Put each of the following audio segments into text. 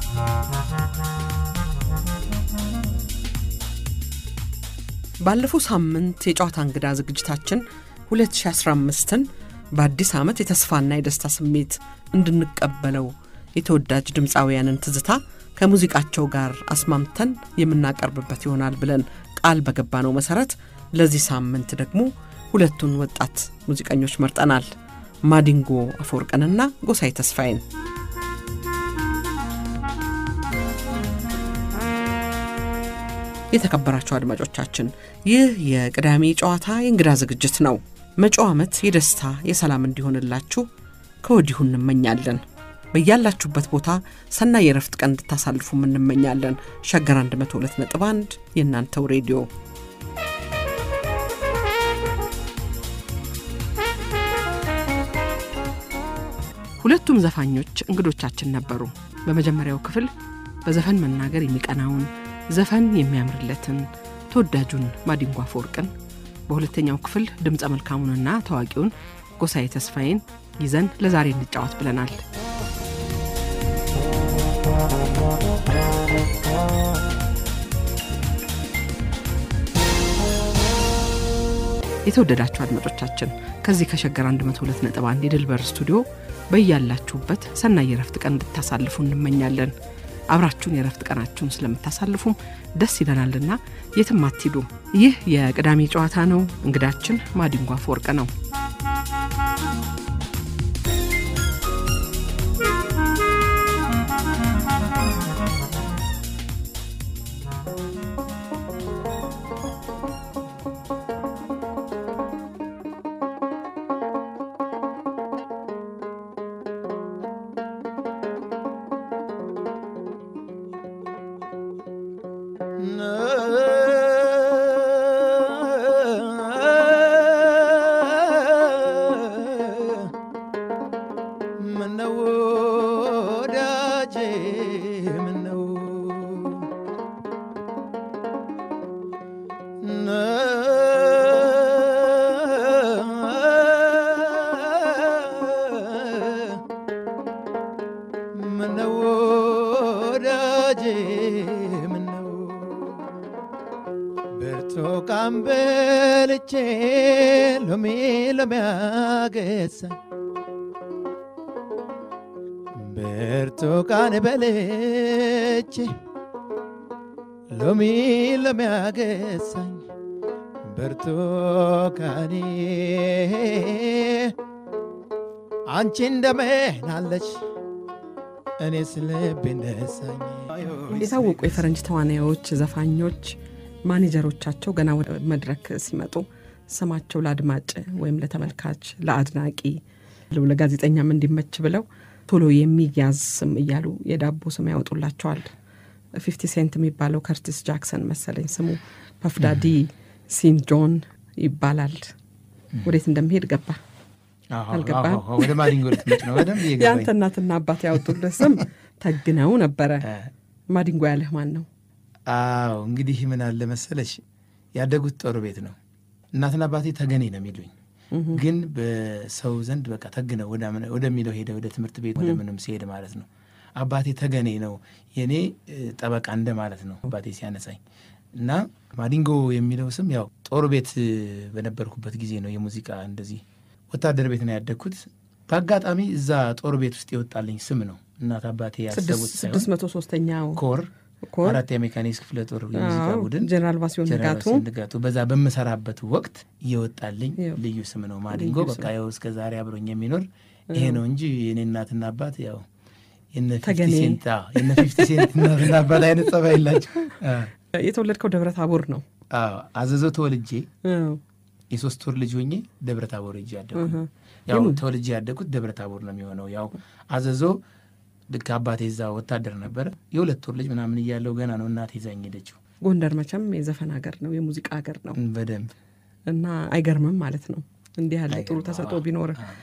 ባለፈው ሳምንት የጨዋታ እንግዳ ዝግጅታችን 2015ን በአዲስ ዓመት የተስፋና የደስታ ስሜት እንድንቀበለው የተወዳጅ ድምፃውያንን ትዝታ ከሙዚቃቸው ጋር አስማምተን የምናቀርብበት ይሆናል ብለን ቃል በገባነው መሠረት ለዚህ ሳምንት ደግሞ ሁለቱን ወጣት ሙዚቀኞች መርጠናል። ማዲንጎ አፈወርቅንና ጎሳዬ ተስፋዬን። የተከበራቸው አድማጮቻችን ይህ የቅዳሜ ጨዋታ የእንግዳ ዝግጅት ነው። መጪው ዓመት የደስታ የሰላም እንዲሆንላችሁ ከወዲሁ እንመኛለን። በያላችሁበት ቦታ ሰናይ የረፍት ቀን እንድታሳልፉም እንመኛለን። ሸገር 102.1 የእናንተው ሬዲዮ ሁለቱም ዘፋኞች እንግዶቻችን ነበሩ። በመጀመሪያው ክፍል በዘፈን መናገር የሚቀናውን ዘፈን የሚያምርለትን ተወዳጁን ማዲንጎ አፈወርቅን፣ በሁለተኛው ክፍል ድምፀ መልካሙንና ታዋቂውን ጎሳዬ ተስፋዬን ይዘን ለዛሬ እንጫወት ብለናል። የተወደዳችሁ አድማጮቻችን ከዚህ ከሸገር 102.1 የድልበር ስቱዲዮ በያላችሁበት ሰናይ የረፍት ቀን እንድታሳልፉ እንመኛለን። አብራችሁን የረፍት ቀናችሁን ስለምታሳልፉም ደስ ይለናልና የትም አትሂዱም። ይህ የቅዳሜ ጨዋታ ነው። እንግዳችን ማዲንጎ አፈወርቅ ነው። ብርቱካን በልቼ ሎሚ ሎሚ አገሳኝ ብርቱካን በልቼ ሎሚ ሎሚ አገሳኝ ብርቱካኔ አንቺ እንደምን አለች እኔስ ልቤ ነሳኝ። የታወቁ የፈረንጅ ተዋናዮች፣ ዘፋኞች ማኔጀሮቻቸው ገና ወደ መድረክ ሲመጡ ስማቸው ለአድማጭ ወይም ለተመልካች ለአድናቂ ለጋዜጠኛም እንዲመች ብለው ቶሎ የሚያዝ ስም እያሉ የዳቦ ስም ያወጡላቸዋል። ፊፍቲ ሴንት የሚባለው ከርቲስ ጃክሰን መሰለኝ ስሙ። ፐፍዳዲ ሲን ጆን ይባላል። ወዴት እንደሚሄድ ገባ አልገባም። ወደ ማዲንጎ ልትመጭ ነው። በደንብ እየገባኝ የአንተ እናትና አባት ያወጡልህ ስም ተግነው ነበረ። ማዲንጎ ያለህ ማን ነው? አዎ እንግዲህ ምን አለ መሰለሽ ያደጉት ጦር ቤት ነው። እናትና አባቴ ተገኔ ነው የሚሉኝ፣ ግን በሰው ዘንድ በቃ ተግነው ወደሚለው ሄደ ወደ ትምህርት ቤት ወደ ምንም ሲሄድ ማለት ነው። አባቴ ተገኔ ነው የእኔ ጠበቃ እንደ ማለት ነው አባቴ ሲያነሳኝ እና ማዲንጎ የሚለው ስም ያው ጦር ቤት በነበርኩበት ጊዜ ነው የሙዚቃ እንደዚህ ወታደር ቤት ነው ያደግኩት። በአጋጣሚ እዛ ጦር ቤት ውስጥ የወጣልኝ ስም ነው። እናት አባቴ ያሰቡት ስድስት መቶ ሶስተኛው ኮር ኮር አራት የሜካኒክስ ክፍለ ጦር የሙዚቃ አዎ፣ ቡድን ጀነራል ባሲዮን ጀነራል ንጋቱ ባሲዮን ንጋቱ በዛ በምሰራበት ወቅት እየወጣልኝ ይኸው። ልዩ ስም ነው ማዲንጎ። ልዩ በቃ ያው እስከ ዛሬ አብሮኝ የሚኖር ይሄ ነው እንጂ የኔ እናትና አባት ያው የነ ፊፍቲ ተገኔ። ሴንት አዎ፣ የነ ፊፍቲ ሴንት እናትና አባት አይነት ጸባይ የላቸው። የተወለድከው ደብረ ታቦር ነው። አዎ አዘዞ ተወልጄ አዎ። የሶስት ወር ልጅ ሆኜ ደብረ ታቦር ሄጄ ያደግኩ እህ። ያው ይሁን። ተወልጄ ያደግኩት ደብረ ታቦር ነው የሚሆነው። ያው አዘዞ ልክ አባቴ እዛ ወታደር ነበረ። የሁለት ወር ልጅ ምናምን እያለው ገና ነው እናቴ ይዛኝ ሄደችው። ጎንደር መቼም የዘፈን ሀገር ነው፣ የሙዚቃ ሀገር ነው በደንብ እና አይገርምም ማለት ነው እንዲህ ያለ ጥሩ አይገርምም። ተሰጥኦ አዎ፣ ቢኖር አዎ።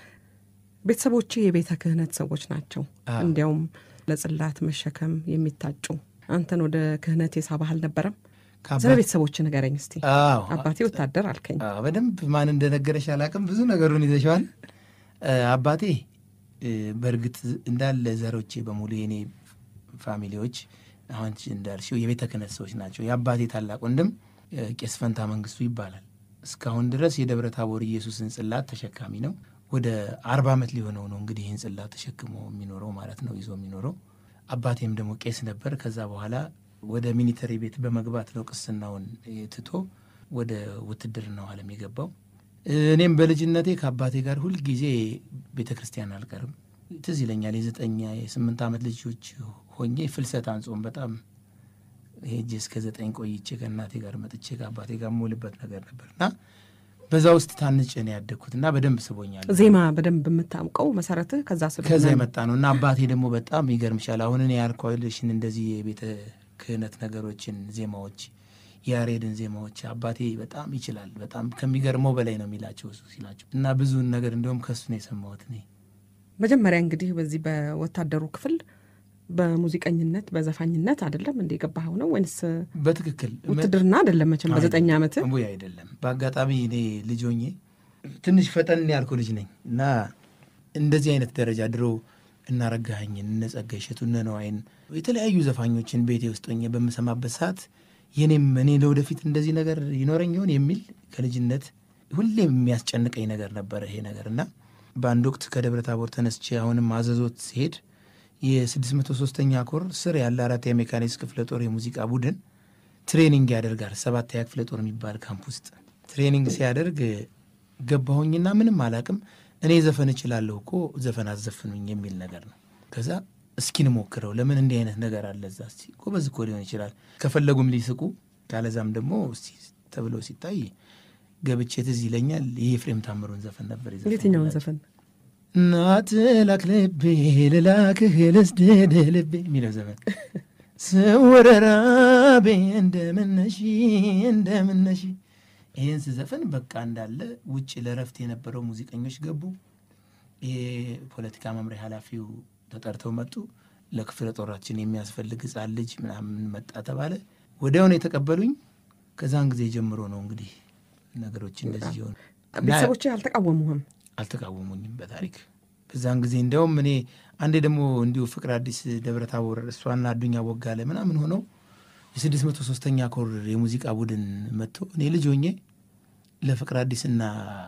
ቤተሰቦች የቤተ ክህነት ሰዎች ናቸው። አዎ። እንዲያውም ለጽላት መሸከም የሚታጩ አንተን ወደ ክህነት የሳበህ አልነበረም? ከአባት- ስለ ቤተሰቦች ንገረኝ እስቲ። አዎ አባቴ ወታደር አልከኝ። አዎ፣ በደንብ ማን እንደነገረሽ አላውቅም። ብዙ ነገሩን ይዘሸዋል። አባቴ እ፣ በእርግጥ እንዳለ ዘሮቼ በሙሉ የኔ ፋሚሊዎች አሁን እንዳልሽው የቤተ ክህነት ሰዎች ናቸው። የአባቴ ታላቅ ወንድም ቄስ ፈንታ መንግስቱ ይባላል። እስካሁን ድረስ የደብረ ታቦር ኢየሱስን ጽላት ተሸካሚ ነው። ወደ አርባ ዓመት ሊሆነው ነው እንግዲህ ይህን ጽላት ተሸክሞ የሚኖረው ማለት ነው ይዞ የሚኖረው። አባቴም ደግሞ ቄስ ነበር። ከዛ በኋላ ወደ ሚኒተሪ ቤት በመግባት ነው ቅስናውን ትቶ ወደ ውትድርናው ዓለም የገባው። እኔም በልጅነቴ ከአባቴ ጋር ሁልጊዜ ቤተ ክርስቲያን አልቀርም። ትዝ ይለኛል የዘጠኝ የስምንት ዓመት ልጆች ሆኜ ፍልሰት አንጾም በጣም ሄጄ እስከ ዘጠኝ ቆይቼ ከእናቴ ጋር መጥቼ ከአባቴ ጋር የምውልበት ነገር ነበር እና በዛ ውስጥ ታንጬ ነው ያደግኩት እና በደንብ ስቦኛል። ዜማ በደንብ የምታውቀው መሰረትህ ከዛ ስለሆነ ከዛ ነው። የመጣ ነው እና አባቴ ደግሞ በጣም ይገርምሻል። አሁን እኔ ያልኳልሽን እንደዚህ የቤተ ክህነት ነገሮችን ዜማዎች፣ የያሬድን ዜማዎች አባቴ በጣም ይችላል። በጣም ከሚገርመው በላይ ነው የሚላቸው እሱ ሲላቸው እና ብዙን ነገር እንዲሁም ከሱ ነው የሰማሁት እኔ መጀመሪያ እንግዲህ በዚህ በወታደሩ ክፍል በሙዚቀኝነት በዘፋኝነት አይደለም እንደ የገባኸው ነው ወይንስ በትክክል ውትድርና አይደለም? መቼም በዘጠኝ ዓመት ወይ አይደለም። በአጋጣሚ እኔ ልጅ ሆኜ ትንሽ ፈጠን ያልኩ ልጅ ነኝ እና እንደዚህ አይነት ደረጃ ድሮ እናረጋኸኝን እነ ጸጋዬ እሸቱ እነ ነዋይን የተለያዩ ዘፋኞችን ቤቴ ውስጥ ሆኜ በምሰማበት ሰዓት የኔም እኔ ለወደፊት እንደዚህ ነገር ይኖረኝ ይሆን የሚል ከልጅነት ሁሌም የሚያስጨንቀኝ ነገር ነበረ ይሄ ነገር እና በአንድ ወቅት ከደብረ ታቦር ተነስቼ አሁንም አዘዞት ሲሄድ የ603ኛ ኮር ስር ያለ አራት የሜካኒክስ ክፍለ ጦር የሙዚቃ ቡድን ትሬኒንግ ያደርጋል። ሰባተኛ ክፍለ ጦር የሚባል ካምፕ ውስጥ ትሬኒንግ ሲያደርግ ገባሁኝና ምንም አላቅም። እኔ ዘፈን እችላለሁ እኮ ዘፈን አዘፍኑኝ የሚል ነገር ነው። ከዛ እስኪ እንሞክረው፣ ለምን እንዲህ አይነት ነገር አለ እዛ፣ እስኪ ጎበዝ እኮ ሊሆን ይችላል፣ ከፈለጉም ሊስቁ፣ ካለዛም ደግሞ እስኪ ተብሎ ሲታይ ገብቼ ትዝ ይለኛል የኤፍሬም ታምሩን ዘፈን ነበር የዘፈንኩላቸው። የትኛውን ዘፈን እናት ላክ ልቤ ልላክህ ልስድድ ልቤ የሚለው ዘፈን ስወረራቤ እንደምነሺ እንደምነሺ ይህን ስዘፈን በቃ እንዳለ ውጭ ለረፍት የነበረው ሙዚቀኞች ገቡ። የፖለቲካ መምሪያ ኃላፊው ተጠርተው መጡ። ለክፍለ ጦራችን የሚያስፈልግ ሕፃን ልጅ ምናምን መጣ ተባለ። ወዲያውኑ የተቀበሉኝ። ከዛን ጊዜ ጀምሮ ነው እንግዲህ ነገሮች እንደዚህ የሆኑ ቤተሰቦች አልተቃወሙህም? አልተቃወሙኝም በታሪክ በዛን ጊዜ እንዲያውም እኔ አንዴ ደግሞ እንዲሁ ፍቅር አዲስ ደብረ ታቦር እሷና አዱኛ ቦጋለ ምናምን ሆነው የስድስት መቶ ሶስተኛ ኮር የሙዚቃ ቡድን መጥቶ እኔ ልጅ ሆኜ ለፍቅር አዲስና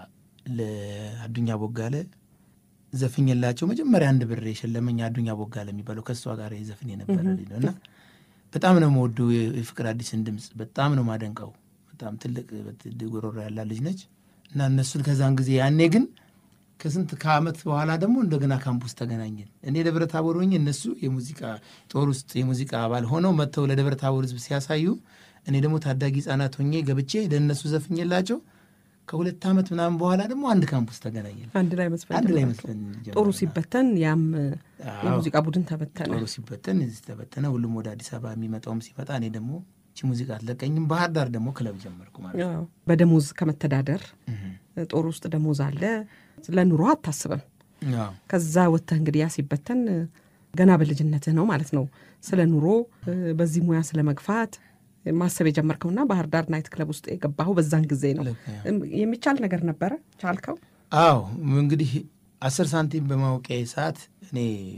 ለአዱኛ ቦጋለ ዘፍኝላቸው መጀመሪያ አንድ ብር የሸለመኝ አዱኛ ቦጋለ የሚባለው ከእሷ ጋር የዘፍን የነበረ ልጅ ነው እና በጣም ነው የምወደው የፍቅር አዲስን ድምፅ በጣም ነው ማደንቀው። በጣም ትልቅ ጉሮሮ ያላት ልጅ ነች እና እነሱን ከዛን ጊዜ ያኔ ግን ከስንት ከዓመት በኋላ ደግሞ እንደገና ካምፑስ ተገናኘን። እኔ ደብረ ታቦር ሆኜ እነሱ የሙዚቃ ጦር ውስጥ የሙዚቃ አባል ሆነው መጥተው ለደብረ ታቦር ሕዝብ ሲያሳዩ እኔ ደግሞ ታዳጊ ሕጻናት ሆኜ ገብቼ ለእነሱ ዘፍኝላቸው ከሁለት ዓመት ምናምን በኋላ ደግሞ አንድ ካምፑስ ተገናኘን። አንድ ላይ መስፈን አንድ ላይ ጀመራችሁ? መስፈን ጀመርን። ጦሩ ሲበተን ያም አዎ። የሙዚቃ ቡድን ተበተነ። ጦሩ ሲበተን እዚህ ተበተነ። ሁሉም ወደ አዲስ አበባ የሚመጣውም ሲመጣ እኔ ደግሞ እቺ ሙዚቃ አትለቀኝም። ባህር ዳር ደግሞ ክለብ ጀመርኩ ማለት ነው። አዎ። በደሞዝ ከመተዳደር እህ። ጦር ውስጥ ደሞዝ አለ፣ ለኑሮ አታስብም። አዎ። ከዛ ወጥተህ እንግዲህ ያ ሲበተን ገና በልጅነትህ ነው ማለት ነው ስለ ኑሮ በዚህ ሙያ ስለ መግፋት ማሰብ የጀመርከውና ባህር ዳር ናይት ክለብ ውስጥ የገባኸው በዛን ጊዜ ነው። ልክ ነው። እም፣ የሚቻል ነገር ነበረ? ቻልከው? አዎ እንግዲህ አስር ሳንቲም በማውቂያ ሰዓት እኔ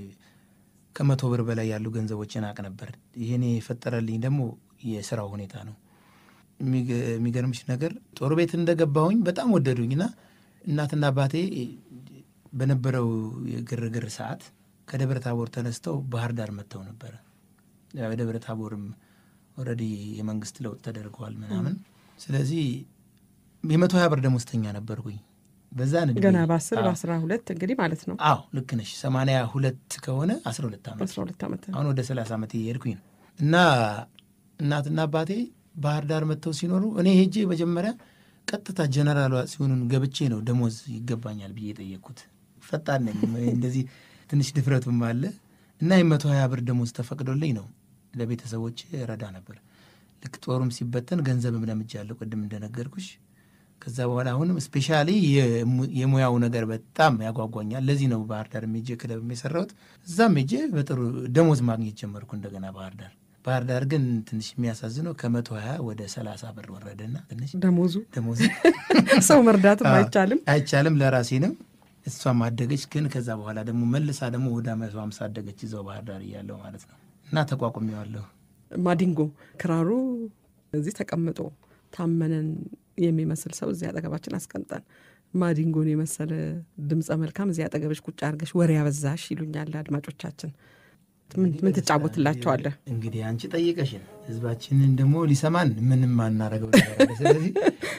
ከመቶ ብር በላይ ያሉ ገንዘቦችን አቅ ነበር። ይህኔ የፈጠረልኝ ደግሞ የስራው ሁኔታ ነው። የሚገ- የሚገርምሽ ነገር ጦር ቤት እንደገባሁኝ በጣም ወደዱኝና እናትና አባቴ በነበረው የግርግር ሰዓት ከደብረ ታቦር ተነስተው ባህር ዳር መጥተው ነበረ። ያው የደብረ ታቦርም ኦልሬዲ የመንግስት ለውጥ ተደርገዋል ምናምን። ስለዚህ የመቶ ሀያ ብር ደሞዝተኛ ነበርኩኝ በዛን ዕድሜ። ገና በአስር አዎ። በአስራ ሁለት እንግዲህ ማለት ነው አዎ ልክ ነሽ። ሰማንያ ሁለት ከሆነ አስራ ሁለት ዓመት አስራ ሁለት ዓመት አሁን ወደ ሰላሳ ዓመት እየሄድኩኝ ነው። እና እናትና አባቴ ባህር ዳር መጥተው ሲኖሩ እኔ ሄጄ መጀመሪያ ቀጥታ ጀነራሏ ሲሆኑን ገብቼ ነው ደሞዝ ይገባኛል ብዬ የጠየቅኩት። ፈጣን ነኝ እንደዚህ ትንሽ ድፍረቱም አለ እና የመቶ ሀያ ብር ደሞዝ ተፈቅዶልኝ ነው ለቤተሰቦች ረዳ ነበር። ልክ ጦሩም ሲበተን ገንዘብም ለምጃለሁ ቅድም እንደነገርኩሽ። ከዛ በኋላ አሁንም ስፔሻሊ የሙያው ነገር በጣም ያጓጓኛል። ለዚህ ነው ባህር ዳር ሜጄ ክለብ የሰራሁት። እዛም ሜጄ በጥሩ ደሞዝ ማግኘት ጀመርኩ እንደገና ባህር ዳር። ባህር ዳር ግን ትንሽ የሚያሳዝነው ከመቶ ሀያ ወደ ሰላሳ ብር ወረደና ትንሽ ደሞዙ ደሞዝ ሰው መርዳትም አይቻልም። አይቻልም ለራሴ ነው። እሷም አደገች። ግን ከዛ በኋላ ደግሞ መልሳ ደግሞ ወደ መቶ ሀምሳ አደገች እዛው ባህር ዳር እያለሁ ማለት ነው። እና እና ተቋቁሜዋለሁ። ማዲንጎ ክራሩ እዚህ ተቀምጦ ታመነን የሚመስል ሰው እዚህ አጠገባችን አስቀምጠን ማዲንጎን የመሰለ ድምፀ መልካም እዚህ አጠገብሽ ቁጭ አድርገሽ ወሬ ያበዛሽ ይሉኛል አድማጮቻችን። ምን ትጫወትላቸዋለህ? እንግዲህ አንቺ ጠይቀሽን ህዝባችንን ደግሞ ሊሰማን ምንም አናረገው ነገር አለ። ስለዚህ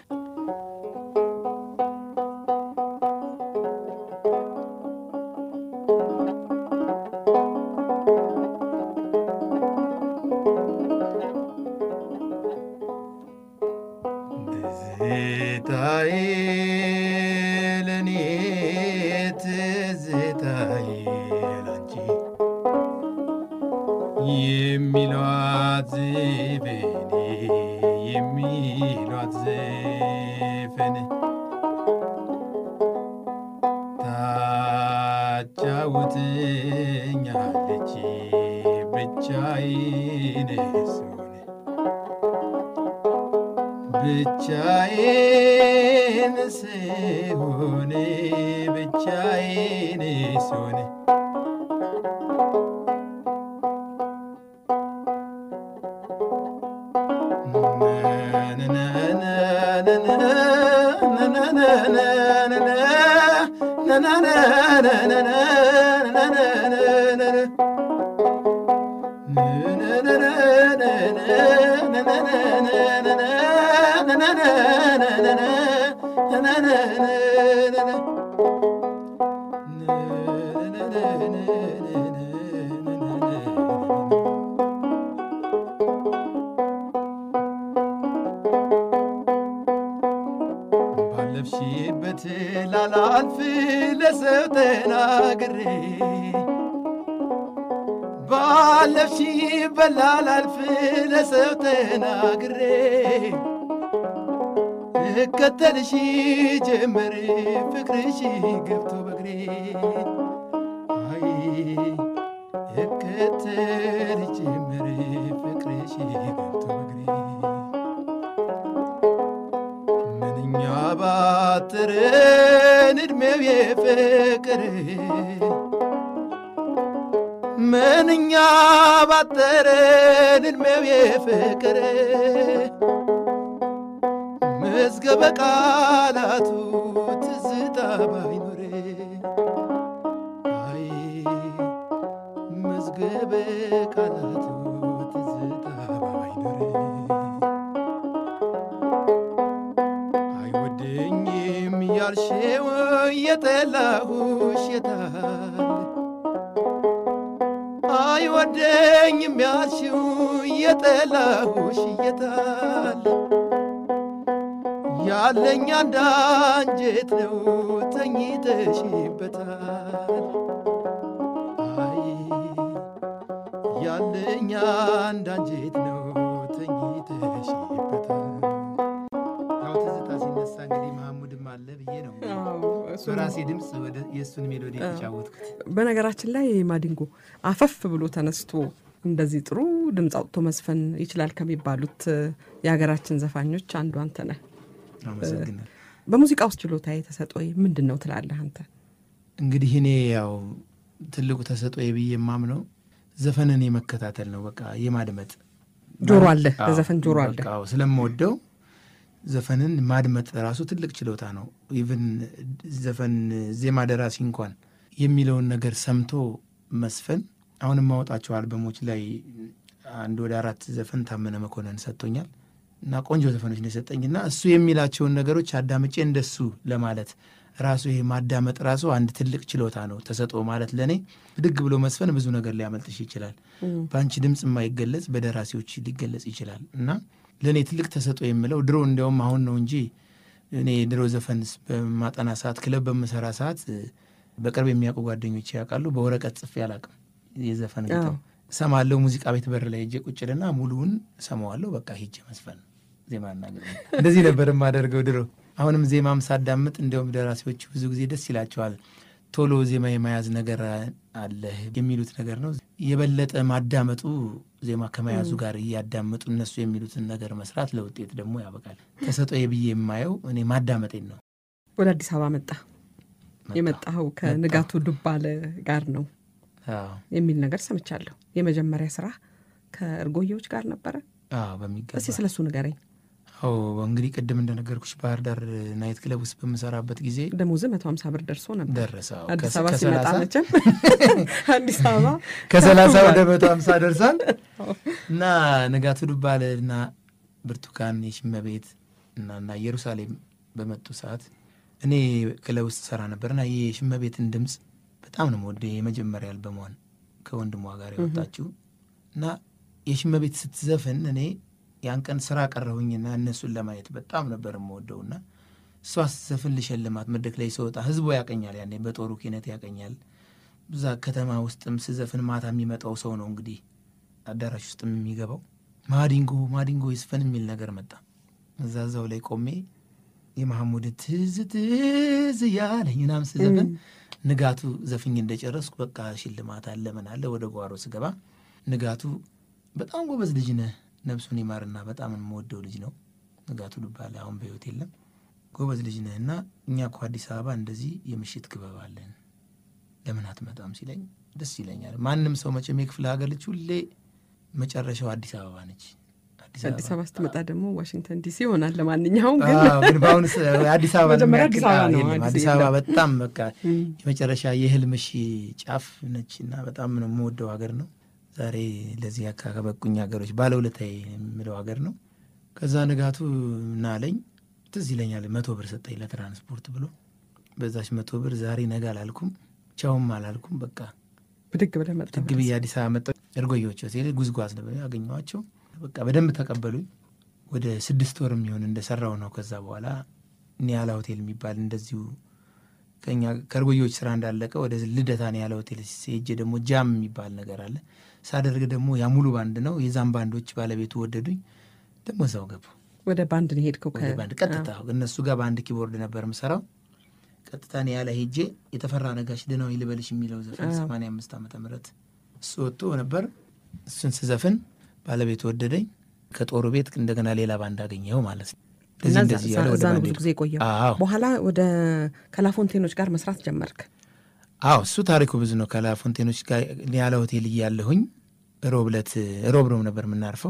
ትዝታዬ ለኔ ትዝታዬ ላንቺ የሚሏት ዘፈኔ የሚሏት ዘፈን ታጫውትኛለች ብቻዬን ስሆን ብቻዬን ስሆን ብቻዬን ስሆን ባለፍሽበት ላላልፍ ለሰው ተናግሬ ባለፍሽበት ላላልፍ ለሰው ተናግሬ እከተልሽ ጀመር ፍቅርሽ ገብቶ በግሬ አይ እከተልሽ ጀመር ፍቅርሽ ገብቶ በግሬ ምንኛ ባጠረን ዕድሜው የፍቅር ምንኛ ባጠረን ዕድሜው የፍቅር መዝገበ ቃላቱ ትዝታ ባይኖር አይ መዝገበ ቃላቱ ትዝታ ባይኖር አይወደኝም ያልሽው የጠላሁሽ የታል አይወደኝም ያልሽው የጠላሁሽ የታል ያለኝ አንድ አንጀት ነው ተኝተሽበታል አይ ያለኝ አንድ አንጀት ነው ተኝተሽበታል ያው ትዝታ ሲነሳ እንግዲህ መሐሙድም አለ ብዬ ነው በራሴ ድምፅ ወደ የእሱን ሜሎዲ የተጫወትኩት። በነገራችን ላይ ማዲንጎ አፈፍ ብሎ ተነስቶ እንደዚህ ጥሩ ድምፅ አውጥቶ መዝፈን ይችላል ከሚባሉት የሀገራችን ዘፋኞች አንዱ አንተ ነህ። አመሰግናል። በሙዚቃ ውስጥ ችሎታ ተሰጦዬ ምንድን ነው ትላለህ አንተ? እንግዲህ እኔ ያው ትልቁ ተሰጦዬ ብዬ የማምነው ዘፈንን የመከታተል ነው። በቃ የማድመጥ ጆሮ አለ፣ አዎ፣ ለዘፈን ጆሮ አለ። በቃ አዎ፣ ስለምወደው ዘፈንን ማድመጥ ራሱ ትልቅ ችሎታ ነው። ኢቭን ዘፈን ዜማ ደራሲ እንኳን የሚለውን ነገር ሰምቶ መስፈን አሁን የማወጣቸው አልበሞች ላይ አንድ ወደ አራት ዘፈን ታመነ መኮንን ሰጥቶኛል እና ቆንጆ ዘፈኖች ነው የሰጠኝ እና እሱ የሚላቸውን ነገሮች አዳምጬ እንደሱ ለማለት ራሱ ይሄ ማዳመጥ ራሱ አንድ ትልቅ ችሎታ ነው። ተሰጥኦ ማለት ለእኔ ብድግ ብሎ መስፈን ብዙ ነገር ሊያመልጥሽ ይችላል። በአንቺ ድምፅ የማይገለጽ በደራሲዎች ሊገለጽ ይችላል እና ለእኔ ትልቅ ተሰጥኦ የምለው ድሮ እንዲያውም አሁን ነው እንጂ እኔ ድሮ ዘፈን በማጠና ሰዓት ክለብ በምሰራ ሰዓት በቅርብ የሚያውቁ ጓደኞች ያውቃሉ። በወረቀት ጽፌ አላውቅም። የዘፈን ግጥም እሰማለሁ። ሙዚቃ ቤት በር ላይ ሄጄ ቁጭ ልና ሙሉውን እሰማዋለሁ። በቃ ሄጄ መስፈን ዜማና ግጥም እንደዚህ ነበር የማደርገው ድሮ። አሁንም ዜማም ሳዳምጥ እንዲያውም ደራሲዎች ብዙ ጊዜ ደስ ይላቸዋል። ቶሎ ዜማ የመያዝ ነገር አለ የሚሉት ነገር ነው። የበለጠ ማዳመጡ ዜማ ከመያዙ ጋር እያዳመጡ እነሱ የሚሉትን ነገር መስራት ለውጤት ደግሞ ያበቃል። ተሰጥኦዬ ብዬ የማየው እኔ ማዳመጤን ነው። ወደ አዲስ አበባ መጣ። የመጣኸው ከንጋቱ ዱባለ ጋር ነው። አዎ የሚል ነገር ሰምቻለሁ። የመጀመሪያ ስራ ከእርጎዬዎች ጋር ነበረ። አዎ በሚገባ እስቲ ስለሱ ንገረኝ። አዎ እንግዲህ ቅድም እንደነገርኩሽ ባህር ዳር ናይት ክለብ ውስጥ በምሰራበት ጊዜ ደሞዝ መቶ ሀምሳ ብር ደርሶ ነበር። ደረሰ። አዎ። አዲስ ከ- አበባ ሲመጣ ከሰላሳ- መቼም አዲስ አበባ ከሰላሳ ወደ መቶ ሀምሳ ደርሷል እና ንጋቱ ዱባለ እና ብርቱካን የሽመቤት እና እና ኢየሩሳሌም በመጡ ሰዓት እኔ ክለብ ውስጥ ሰራ ነበርና የሽመቤትን ድምፅ በጣም ነው የምወደው። የመጀመሪያ አልበሟን ከወንድሟ ጋር ያወጣችው እና የሽመቤት ስትዘፍን እኔ ያን ቀን ስራ ቀረሁኝና እነሱን ለማየት በጣም ነበር የምወደውና እሷ ስትዘፍን ልሸልማት መድረክ ላይ ስወጣ ህዝቡ ያቀኛል። ያኔ በጦሩ ኪነት ያቀኛል። እዛ ከተማ ውስጥም ስዘፍን ማታ የሚመጣው ሰው ነው እንግዲህ አዳራሽ ውስጥም የሚገባው ማዲንጎ ማዲንጎ ይስፈን የሚል ነገር መጣ። እዛ እዛው ላይ ቆሜ የመሐሙድ ትዝ ትዝ ያለኝ ምናምን ስዘፍን ንጋቱ ዘፍኝ እንደጨረስኩ በቃ ሽልማት አለ ምን አለ ወደ ጓሮ ስገባ ንጋቱ በጣም ጎበዝ ልጅ ነህ፣ ነፍሱን ይማርና በጣም የምወደው ልጅ ነው ንጋቱ ዱባለ አሁን በህይወት የለም። ጎበዝ ልጅ ነህ እና እኛ እኮ አዲስ አበባ እንደዚህ የምሽት ክበብ አለን ለምን አትመጣም ሲለኝ ደስ ይለኛል። ማንም ሰው መቼም የክፍለ ሀገር ልጅ ሁሌ መጨረሻው አዲስ አበባ ነች። አዲስ አበባ ስትመጣ ደግሞ ዋሽንግተን ዲሲ ይሆናል። ለማንኛውም ግን አዎ፣ ግን በአሁኑ ስ- አዲስ አበባ መጀመሪያ የሚያክል- አዲስ አበባ አዎ፣ ነው፣ የለም። አዲስ አዲስ አበባ የለም። በጣም በቃ እም፣ የመጨረሻ የህልምሽ ጫፍ ነች እና በጣም ነው የምወደው ሀገር ነው። ዛሬ ለዚህ አካ ከበቁኝ ሀገሮች ባለውለታዬ የምለው ሀገር ነው። ከዛ ንጋቱ ና አለኝ ትዝ ይለኛል። መቶ ብር ሰጠኝ ለትራንስፖርት ብሎ በዛች መቶ ብር ዛሬ ነገ አላልኩም፣ ቻውም አላልኩም። በቃ ብድግ ብለህ መጣ። ድግ ብዬ አዲስ አበባ መጣሁ። እርጎዮች ሆቴል ጉዝጓዝ ነበር ያገኘኋቸው። በቃ በደንብ ተቀበሉኝ። ወደ ስድስት ወር የሚሆን እንደሰራው ነው። ከዛ በኋላ ኒያላ ሆቴል የሚባል እንደዚሁ ከኛ ከእርጎዮች ስራ እንዳለቀ ወደ ልደታ ኒያላ ሆቴል ሄጄ ደግሞ ጃም የሚባል ነገር አለ ሳደርግ ደግሞ ያ ሙሉ ባንድ ነው። የዛም ባንዶች ባለቤቱ ወደዱኝ። ደግሞ እዛው ገቡ ወደ ባንድ ነው ሄድከው? ወደ ከ- ባንድ ቀጥታ እነሱ ጋር በአንድ ኪቦርድ ነበር የምሰራው። ቀጥታ ኒያላ ሄጄ የተፈራ ነጋሽ ደህናው ልበልሽ የሚለው ዘፈን አዎ። 85 ዓመተ ምህረት እሱ ወጥቶ ነበር። እሱን ስዘፍን ባለቤቱ ወደደኝ። ከጦሩ ቤት እንደገና ሌላ ባንድ አገኘው ማለት ነው። እና እንደዚህ እዛ- እንደዚህ እያለ ወደ እዛ ነው ባንድ ብዙ ሄድኩ። ጊዜ የቆየው። አዎ በኋላ ወደ ከላፎንቴኖች ጋር መስራት ጀመርክ። አዎ እሱ ታሪኩ ብዙ ነው። ከላፎንቴኖች ጋር ኒያላ ሆቴል እያለሁኝ ሮብ ዕለት ሮብ ሮብ ነበር የምናርፈው።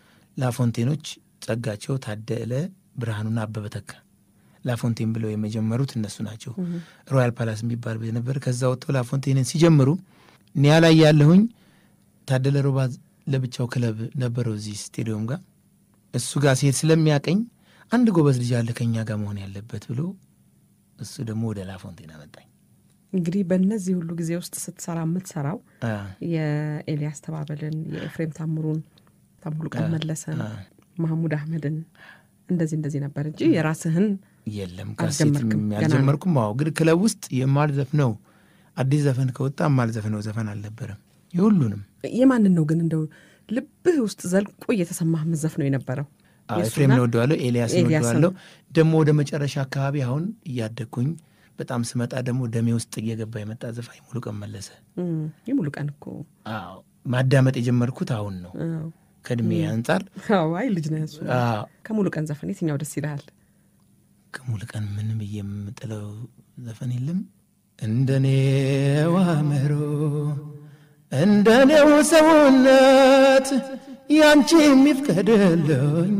ላፎንቴኖች ጸጋቸው ታደለ፣ ብርሃኑና አበበ ተካ ላፎንቴን ብለው የመጀመሩት እነሱ ናቸው። ሮያል ፓላስ የሚባል ቤት ነበር። ከዛ ወጥተው ላፎንቴንን ሲጀምሩ ኒያላ እያለሁኝ ታደለ ሮባ ለብቻው ክለብ ነበረው እዚህ ስቴዲዮም ጋር እሱ ጋር ሲሄድ ስለሚያቀኝ አንድ ጎበዝ ልጅ አለ ከኛ ጋር መሆን ያለበት ብሎ እሱ ደግሞ ወደ ላፎንቴን አመጣኝ። እንግዲህ በእነዚህ ሁሉ ጊዜ ውስጥ ስትሰራ የምትሰራው አ የኤልያስ ተባበልን፣ የኤፍሬም ታምሩን፣ ታምሩ ቀን መለሰን፣ አ ማህሙድ አህመድን እንደዚህ እንደዚህ ነበር እንጂ የራስህን የለም ካሴት አልጀመርክም፣ ገና ነው። ያልጀመርኩም። አዎ ግን ክለብ ውስጥ የማልዘፍነው አዲስ ዘፈን ከወጣ የማልዘፍነው ዘፈን አልነበረም። የሁሉንም የማንን ነው ግን እንደው ልብህ ውስጥ ዘልቆ እየተሰማህ መዘፍ ነው የነበረው? አዎ፣ የእሱና ኤፍሬምን እወደዋለሁ፣ ኤልያስን ኤልያስን። እወደዋለሁ። ደግሞ ወደ መጨረሻ አካባቢ አሁን እያደግኩኝ በጣም ስመጣ ደግሞ ደሜ ውስጥ እየገባ የመጣ ዘፋኝ ሙሉቀን መለሰ። እም፣ የሙሉ ቀን እኮ አዎ ማዳመጥ የጀመርኩት አሁን ነው አዎ። ከእድሜ አንጻር። አዎ፣ አይ ልጅ ነህ እሱ። አዎ ከሙሉ ቀን ዘፈን የትኛው ደስ ይልሃል? ከሙሉቀን ምን ብዬ የምጥለው ዘፈን የለም። እንደኔው አእምሮ እንደኔው ሰውነት ያንቺ የሚፍቀድልኝ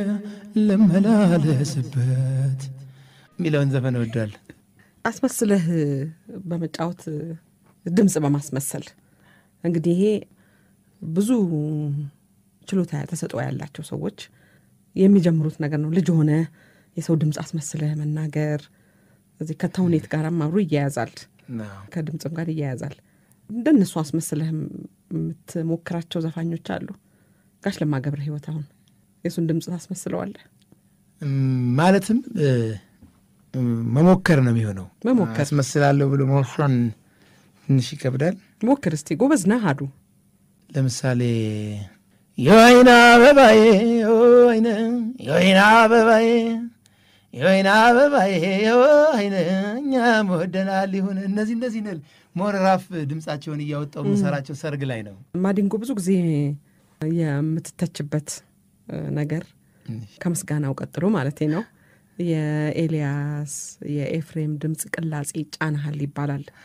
ልመላለስበት የሚለውን ዘፈን እወዳለሁ። አስመስለህ በመጫወት ድምፅ በማስመሰል እንግዲህ ይሄ ብዙ ችሎታ ተሰጥኦ ያላቸው ሰዎች የሚጀምሩት ነገር ነው። ልጅ ሆነ የሰው ድምፅ አስመስለህ መናገር እዚህ ከተውኔት ጋርም አብሮ ይያያዛል፣ አዎ። ከድምፅም ጋር ይያያዛል። እንደነሱ አስመስለህ የምትሞክራቸው ዘፋኞች አሉ። ጋሽ ለማ ገብረ ሕይወት አሁን የእሱን ድምፅ ታስመስለዋለህ? እም፣ ማለትም እ፣ እም፣ መሞከር ነው የሚሆነው። መሞከር። አስመስላለሁ ብሎ መወሰን ትንሽ ይከብዳል። ሞክር እስቲ። ጎበዝ ነህ አዱ ለምሳሌ የወይና አበባዬ የወይነ የወይና አበባዬ የወይና አበባዬ የወይነ እኛም ወደናል ይሁን እነዚህ እነዚህ ነል ሞራፍ ድምፃቸውን እያወጣው የምሰራቸው ሰርግ ላይ ነው። ማዲንጎ ብዙ ጊዜ የምትተችበት እ፣ ነገር ከምስጋናው ቀጥሎ ማለት ነው የኤልያስ የኤፍሬም ድምፅ ቅላጼ ጫናሃል ይባላል።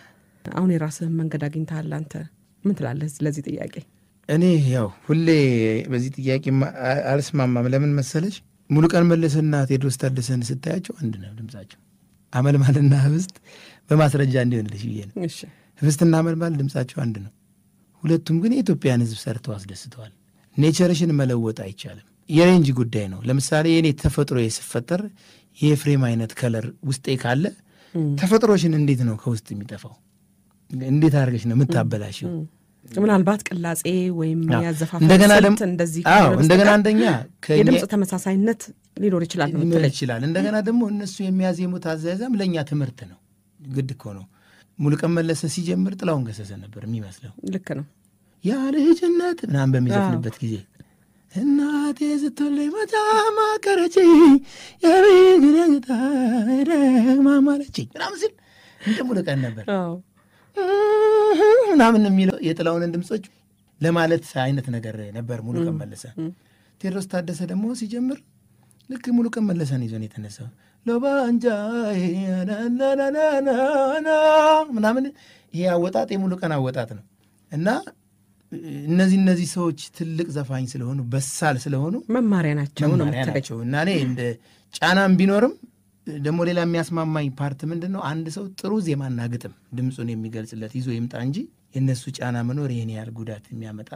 አሁን የራስህን መንገድ አግኝተሃል። አንተ ምን ትላለህ ለዚህ ጥያቄ? እኔ ያው ሁሌ በዚህ ጥያቄ አልስማማም። ለምን መሰለች ሙሉቀን መለሰና ቴዎድሮስ ታደሰን ስታያቸው አንድ ነው ድምጻቸው። አመልማልና ህብስት በማስረጃ እንዲሆንልሽ ብዬ ነው። እሺ ህብስትና አመልማል ድምጻቸው አንድ ነው። ሁለቱም ግን የኢትዮጵያን ህዝብ ሰርተው አስደስተዋል። ኔቸርሽን መለወጥ አይቻልም። የሬንጅ ጉዳይ ነው። ለምሳሌ የኔ ተፈጥሮ ስፈጠር የኤፍሬም አይነት ከለር ውስጤ ካለ ተፈጥሮሽን እንዴት ነው ከውስጥ የሚጠፋው? እንዴት አድርገሽ ነው የምታበላሽው? ምናልባት ቅላጼ ወይም አዎ። ያዘፋፈን እንደገና ስልት ደግሞ እንደዚህ አዎ ካልሆነ እንደገና በስተቀር አንደኛ ከእኛ- የድምፅ ተመሳሳይነት ሊኖር ይችላል ነው ሊኖር የምትለኝ? ይችላል። እንደገና ደግሞ እነሱ የሚያዜሙት አዘያዘም ለእኛ ትምህርት ነው። ግድ እኮ ነው። ሙሉቀን መለሰ ሲጀምር ጥላውን ገሰሰ ነበር የሚመስለው ልክ ነው። ያ ልጅነት ምናምን በሚዘፍንበት ጊዜ እናቴ ስትወልደኝ በጣም አቀረችኝ የቤግረግታ ደግማማለችኝ ምናምን ሲል እንደ ሙሉቀን ነበር አዎ ምናምን የሚለው የጥላውንን ድምፆች ለማለት አይነት ነገር ነበር ሙሉቀን መለሰ። ቴዎድሮስ ታደሰ ደግሞ ሲጀምር ልክ ሙሉቀን መለሰን ይዞ ነው የተነሳው። ሎባንጃ ናናናናና ምናምን ይሄ አወጣጥ የሙሉቀን አወጣጥ ነው እና እነዚህ እነዚህ ሰዎች ትልቅ ዘፋኝ ስለሆኑ በሳል ስለሆኑ መማሪያ ናቸው ነው መማሪያ የምትለኝ? ናቸው እና እኔ እንደ ጫናም ቢኖርም ደግሞ ሌላ የሚያስማማኝ ፓርት ምንድን ነው? አንድ ሰው ጥሩ ዜማና ግጥም ድምፁን የሚገልጽለት ይዞ ይምጣ እንጂ የእነሱ ጫና መኖር ይህን ያህል ጉዳት የሚያመጣ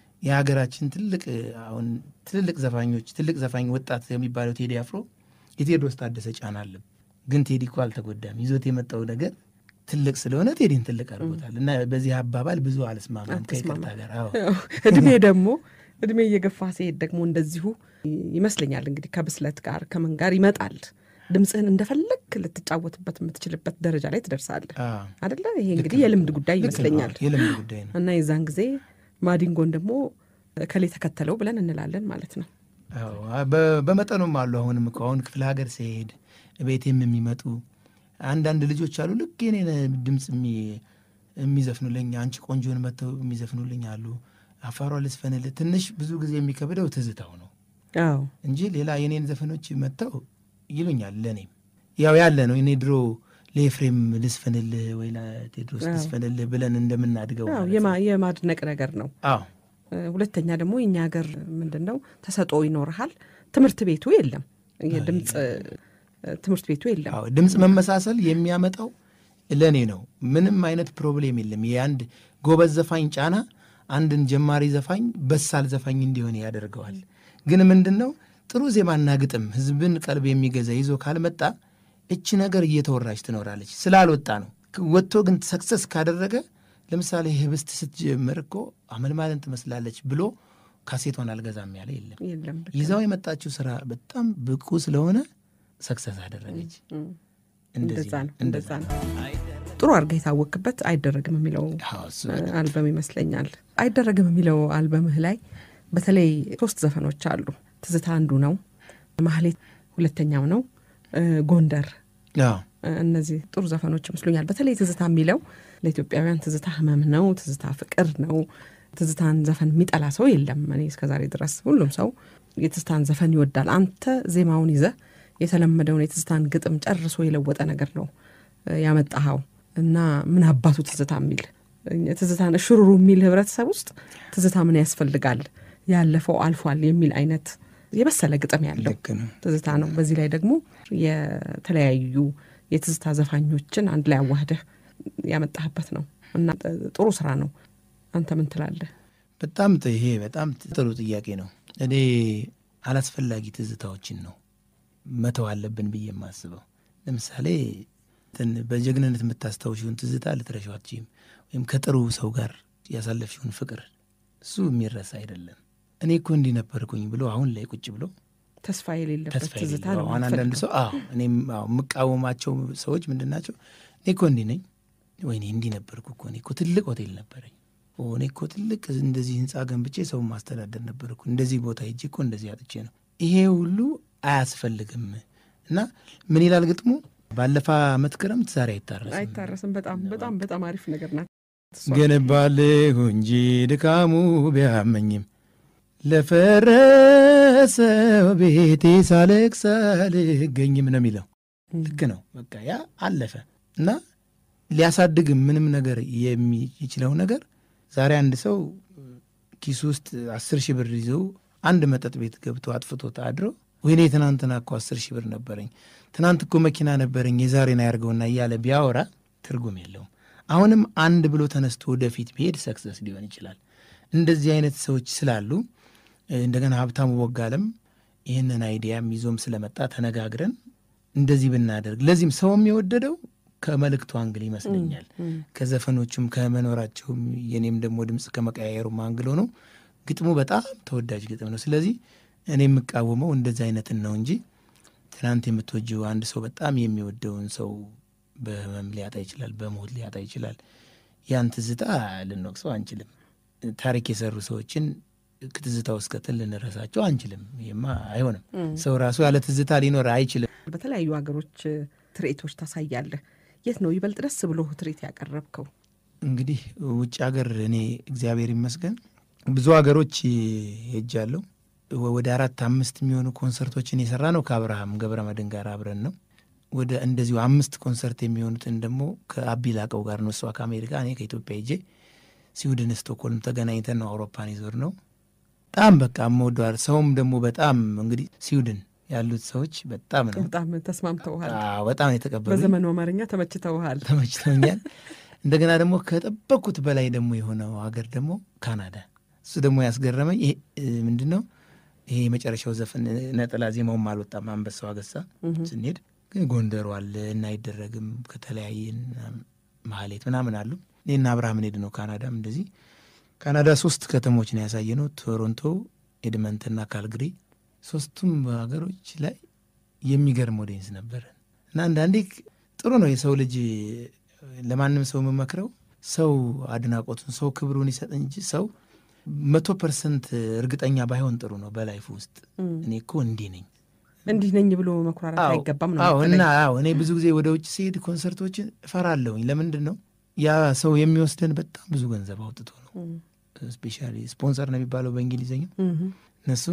የሀገራችን ትልቅ አሁን ትልልቅ ዘፋኞች ትልቅ ዘፋኝ ወጣት የሚባለው ቴዲ አፍሮ የቴዎድሮስ ታደሰ ጫና አለ። ግን ቴዲ እኮ አልተጎዳም። ይዞት የመጣው ነገር ትልቅ ስለሆነ ቴዲን ትልቅ አድርጎታል። እና በዚህ አባባል ብዙ አልስማማም ከይቅርታ ጋር። አዎ ያው እድሜ ደግሞ እድሜ እየገፋ ሲሄድ ደግሞ እንደዚሁ ይመስለኛል እንግዲህ ከብስለት ጋር ከምን ጋር ይመጣል። ድምፅህን እንደፈለግ ልትጫወትበት የምትችልበት ደረጃ ላይ ትደርሳለህ አዎ። አደለ? ይሄ እንግዲህ የልምድ ጉዳይ ልክ ነው። ይመስለኛል። የልምድ ጉዳይ ነው። እና የዛን ጊዜ ማዲንጎን ደግሞ ከሌ ተከተለው ብለን እንላለን ማለት ነው። አዎ፣ በ- በመጠኑም አሉ። አሁንም እኮ አሁን ክፍለ ሀገር ሲሄድ ቤቴም የሚመጡ አንዳንድ ልጆች አሉ። ልክ የኔን ድምፅ የሚ- የሚዘፍኑልኝ አንቺ ቆንጆን መጥተው የሚዘፍኑልኝ አሉ። አፋሯ ልስፈንልህ ትንሽ ብዙ ጊዜ የሚከብደው ትዝታው ነው አዎ እንጂ ሌላ የኔን ዘፈኖች መጥተው ይሉኛል። ለእኔም ያው ያለ ነው። እኔ ድሮ ለኤፍሬም ልስፈንልህ ወይ ለቴድሮስ አዎ። ልስፈንልህ ብለን እንደምናድገው አዎ፣ ማለት የማ- ነው። የማድነቅ ነገር ነው። አዎ እ፣ ሁለተኛ ደግሞ የኛ ሀገር ምንድን ነው ተሰጦ ይኖርሃል። ትምህርት ቤቱ የለም፣ የድምፅ እ፣ ትምህርት ቤቱ የለም። አዎ ድምፅ መመሳሰል የሚያመጣው ለእኔ ነው። ምንም አይነት ፕሮብሌም የለም። የአንድ ጎበዝ ዘፋኝ ጫና አንድን ጀማሪ ዘፋኝ በሳል ዘፋኝ እንዲሆን ያደርገዋል። ግን ምንድን ነው ጥሩ ዜማና ግጥም ህዝብን ቀልብ የሚገዛ ይዞ ካልመጣ እች ነገር እየተወራች ትኖራለች። ስላልወጣ ነው። ወጥቶ ግን ሰክሰስ ካደረገ ለምሳሌ ህብስት ስትጀምር እኮ አመልማልን ትመስላለች ብሎ ካሴቷን አልገዛም ያለ የለም። የለም ልክ ይዛው የመጣችው ስራ በጣም ብቁ ስለሆነ ሰክሰስ አደረገች። ነው። እንደዚህ እንደዛ ነው እንደዛ ነው። ጥሩ አድርገህ የታወቅበት አይደረግም የሚለው አዎ፣ እሱ አልበም ይመስለኛል። አይደረግም የሚለው አልበምህ ላይ በተለይ ሶስት ዘፈኖች አሉ። ትዝታ አንዱ ነው፣ ማህሌት ሁለተኛው ነው፣ እ፣ ጎንደር አዎ፣ እ፣ እነዚህ ጥሩ ዘፈኖች ይመስሉኛል። በተለይ ትዝታ የሚለው ለኢትዮጵያውያን ትዝታ ህመም ነው፣ ትዝታ ፍቅር ነው። ትዝታን ዘፈን የሚጠላ ሰው የለም። እኔ እስከዛሬ ድረስ ሁሉም ሰው የትዝታን ዘፈን ይወዳል። አንተ ዜማውን ይዘህ የተለመደውን የትዝታን ግጥም ጨርሶ የለወጠ ነገር ነው እ፣ ያመጣኸው እና ምን አባቱ ትዝታ የሚል ትዝታን ሽሩሩ የሚል ህብረተሰብ ውስጥ ትዝታ ምን ያስፈልጋል ያለፈው አልፏል የሚል አይነት የበሰለ ግጥም ያለው ልክ ነው። ትዝታ ነው። በዚህ ላይ ደግሞ የተለያዩ የትዝታ ዘፋኞችን አንድ ላይ አዋህደህ ያመጣህበት ነው እና ጥሩ ስራ ነው። አንተ ምን ትላለህ? በጣም ጥ- ይሄ በጣም ጥሩ ጥያቄ ነው። እኔ አላስፈላጊ ትዝታዎችን ነው መተው አለብን ብዬ የማስበው። ለምሳሌ እንትን በጀግንነት የምታስታውሽውን ትዝታ ልትረሺው አትችይም። ወይም ከጥሩ ሰው ጋር ያሳለፍሽውን ፍቅር እሱ የሚረሳ አይደለም። እኔ እኮ እንዲህ ነበርኩኝ ብሎ አሁን ላይ ቁጭ ብሎ ተስፋ የሌለበት ተስፋ ትዝታ የሌለው ነው አሁን አንዳንድ የምትፈልገው። ሰው አዎ እኔም አዎ የምቃወማቸው ሰዎች ምንድን ናቸው? እኔ እኮ እንዲህ ነኝ፣ ወይኔ እንዲህ ነበርኩ እኮ እኔ እኮ ትልቅ ሆቴል ነበረኝ፣ ኦ እኔ እኮ ትልቅ እንደዚህ ህንፃ ገንብቼ ሰው ማስተዳደር ነበርኩ፣ እንደዚህ ቦታ ሄጄ እኮ እንደዚህ አጥቼ ነው። ይሄ ሁሉ አያስፈልግም። እና ምን ይላል ግጥሙ? ባለፈ ዓመት ክረምት ዛሬ አይታረስም አይታረስም። በጣም በጣም በጣም አሪፍ ነገር ናት። እሷ ገነባለሁ እንጂ ድካሙ ቢያመኝም ለፈረሰው ቤቴ ሳለቅስ አልገኝም ነው የሚለው። ልክ ነው። በቃ ያ አለፈ እና ሊያሳድግም ምንም ነገር የሚችለው ነገር ዛሬ አንድ ሰው ኪሱ ውስጥ አስር ሺህ ብር ይዘው አንድ መጠጥ ቤት ገብቶ አጥፍቶ አድሮ ወይኔ ትናንትና እኮ አስር ሺህ ብር ነበረኝ፣ ትናንት እኮ መኪና ነበረኝ፣ የዛሬን አያርገውና እያለ ቢያወራ ትርጉም የለውም። አሁንም አንድ ብሎ ተነስቶ ወደፊት ቢሄድ ሰክሰስ ሊሆን ይችላል። እንደዚህ አይነት ሰዎች ስላሉ እንደገና ሀብታሙ ቦጋለም ይህንን አይዲያም ይዞም ስለመጣ ተነጋግረን እንደዚህ ብናደርግ ለዚህም ሰውም የወደደው ከመልእክቱ አንግል ይመስለኛል። ከዘፈኖቹም ከመኖራቸውም የኔም ደግሞ ድምፅ ከመቀያየሩም አንግል ሆነው ግጥሙ በጣም ተወዳጅ ግጥም ነው። ስለዚህ እኔ የምቃወመው እንደዚህ አይነትን ነው እንጂ ትናንት የምትወጂው አንድ ሰው በጣም የሚወደውን ሰው በህመም ሊያጣ ይችላል፣ በሞት ሊያጣ ይችላል። ያን ትዝታ ልንወቅሰው አንችልም። ታሪክ የሰሩ ሰዎችን ትዝታ ውስጥ ከተን ልንረሳቸው አንችልም። ይህማ አይሆንም። ሰው ራሱ ያለ ትዝታ ሊኖር አይችልም። በተለያዩ ሀገሮች ትርኢቶች ታሳያለህ። የት ነው ይበልጥ ደስ ብሎ ትርኢት ያቀረብከው? እንግዲህ ውጭ ሀገር እኔ እግዚአብሔር ይመስገን ብዙ ሀገሮች ሄጃለሁ። ወደ አራት አምስት የሚሆኑ ኮንሰርቶችን የሰራ ነው ከአብርሃም ገብረ መድን ጋር አብረን ነው። ወደ እንደዚሁ አምስት ኮንሰርት የሚሆኑትን ደግሞ ከአቢ ላቀው ጋር ነው። እሷ ከአሜሪካ እኔ ከኢትዮጵያ ሄጄ ስዊድን ስቶክሆልም ተገናኝተን ነው አውሮፓን ይዞር ነው። በጣም በቃ የምወደዋል። ሰውም ደግሞ በጣም እንግዲህ ስዊድን ያሉት ሰዎች በጣም ነው በጣም ተስማምተውሃል። በጣም የተቀበሉ በዘመኑ አማርኛ ተመችተውሃል። ተመችተውኛል። እንደገና ደግሞ ከጠበቅኩት በላይ ደግሞ የሆነው ሀገር ደግሞ ካናዳ። እሱ ደግሞ ያስገረመኝ ይሄ ምንድን ነው ይሄ የመጨረሻው ዘፈን ነጠላ ዜማውም አልወጣም። አንበሳው አገሳ ስንሄድ ግን ጎንደሩ አለ እና አይደረግም ከተለያየን ማህሌት ምናምን አሉ። እኔና አብርሃም ሄድ ነው ካናዳም እንደዚህ ካናዳ ሶስት ከተሞች ነው ያሳየ ነው ቶሮንቶ፣ ኤድመንትና ካልግሪ ሶስቱም ሀገሮች ላይ የሚገርም ኦዲየንስ ነበረ እና አንዳንዴ ጥሩ ነው የሰው ልጅ ለማንም ሰው የምመክረው ሰው አድናቆቱን ሰው ክብሩን ይሰጥ እንጂ ሰው መቶ ፐርሰንት እርግጠኛ ባይሆን ጥሩ ነው በላይፍ ውስጥ እኔ እኮ እንዲህ ነኝ እንዲህ ነኝ ብሎ መኩራራት አይገባም ነው አዎ እና አዎ እኔ ብዙ ጊዜ ወደ ውጭ ሲሄድ ኮንሰርቶችን እፈራለሁኝ ለምንድን ነው ያ ሰው የሚወስደን በጣም ብዙ ገንዘብ አውጥቶ ነው ስፔሻሊ ስፖንሰር ነው የሚባለው በእንግሊዝኛ እነሱ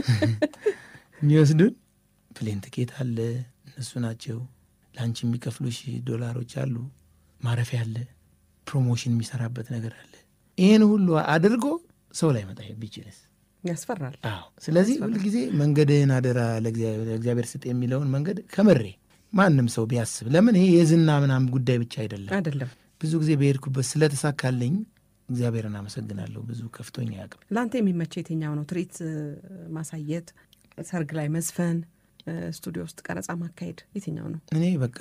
የሚወስዱን ፕሌን ትኬት አለ እነሱ ናቸው ለአንቺ የሚከፍሉሽ ዶላሮች አሉ ማረፊያ አለ ፕሮሞሽን የሚሰራበት ነገር አለ ይህን ሁሉ አድርጎ ሰው ላይ መጣ ቢችልስ ያስፈራል አዎ ስለዚህ ሁልጊዜ መንገድህን አደራ ለእግዚአብሔር ስጥ የሚለውን መንገድ ከምሬ ማንም ሰው ቢያስብ ለምን ይሄ የዝና ምናምን ጉዳይ ብቻ አይደለም አይደለም ብዙ ጊዜ በሄድኩበት ስለተሳካልኝ እግዚአብሔርን አመሰግናለሁ ብዙ ከፍቶኝ አያውቅም ለአንተ የሚመቸው የትኛው ነው ትርኢት ማሳየት ሰርግ ላይ መዝፈን ስቱዲዮ ውስጥ ቀረጻ ማካሄድ የትኛው ነው እኔ በቃ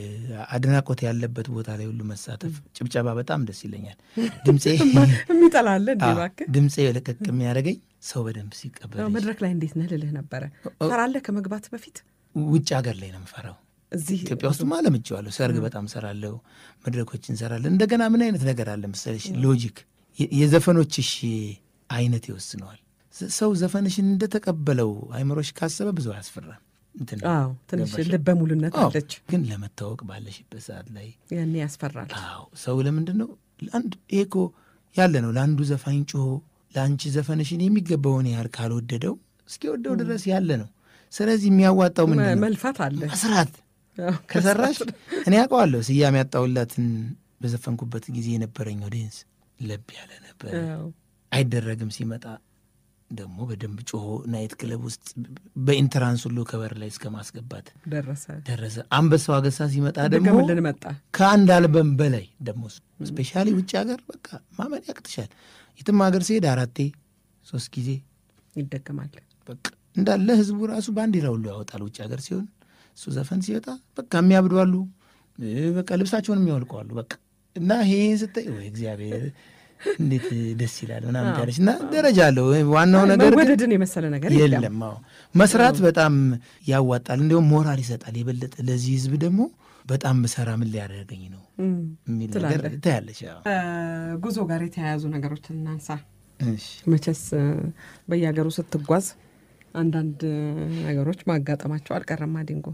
አድናቆት ያለበት ቦታ ላይ ሁሉ መሳተፍ ጭብጨባ በጣም ደስ ይለኛል ድምፄ የሚጠላለ እንዲ እባክህ ድምፄ ለቀቅ የሚያደርገኝ ሰው በደንብ ሲቀበል መድረክ ላይ እንዴት ነህ ልልህ ነበረ ፈራለህ ከመግባት በፊት ውጭ ሀገር ላይ ነው የምፈራው እዚህ ኢትዮጵያ ውስጥ አለምቼዋለሁ ሰርግ በጣም ሰራለሁ መድረኮች እንሰራለን እንደገና ምን አይነት ነገር አለ መሰለሽ ሎጂክ የዘፈኖችሽ አይነት ይወስነዋል ሰው ዘፈንሽን እንደተቀበለው አይምሮሽ ካሰበ ብዙ አያስፈራም አዎ ትንሽ ልበ ሙሉነት አለች ግን ለመታወቅ ባለሽበት ሰዓት ላይ ያኔ ያስፈራል አዎ ሰው ለምንድን ነው ለአንድ ይሄ እኮ ያለ ነው ለአንዱ ዘፋኝ ጮሆ ለአንቺ ዘፈንሽን የሚገባውን ያህል ካልወደደው እስኪወደው ድረስ ያለ ነው ስለዚህ የሚያዋጣው ምንድን ነው መልፋት አለ መስራት ከሰራሽ እኔ ያውቀዋለሁ ስያሜ ያጣውላትን በዘፈንኩበት ጊዜ የነበረኝ ኦዲየንስ ለብ ያለ ነበር አይደረግም ሲመጣ ደግሞ በደንብ ጮሆ ናይት ክለብ ውስጥ በኢንትራንስ ሁሉ ከበር ላይ እስከ ማስገባት ደረሰ ደረሰ አንበሳው አገሳ ሲመጣ ደግሞ ደገምልን መጣ ከአንድ አልበም በላይ ደግሞ ስፔሻሊ ውጭ ሀገር በቃ ማመን ያቅትሻል የትም ሀገር ሲሄድ አራቴ ሶስት ጊዜ ይደገማል በቃ እንዳለ ህዝቡ ራሱ ባንዲራ ሁሉ ያወጣል ውጭ ሀገር ሲሆን እሱ ዘፈን ሲወጣ በቃ የሚያብዱ አሉ በቃ ልብሳቸውን የሚያወልቁ አሉ በቃ እና ይሄ ስታይ ወይ እግዚአብሔር እንዴት ደስ ይላል ምናምን ያለች እና ደረጃ አለው ዋናው ነገር መወደድን የመሰለ ነገር የለም አዎ መስራት በጣም ያዋጣል እንዲሁም ሞራል ይሰጣል የበለጠ ለዚህ ህዝብ ደግሞ በጣም ብሰራ ምን ሊያደርገኝ ነው የሚል ነገር ታያለች ጉዞ ጋር የተያያዙ ነገሮችን እናንሳ መቼስ በየሀገሩ ስትጓዝ አንዳንድ ነገሮች ማጋጠማቸው አልቀረም ማዲንጎ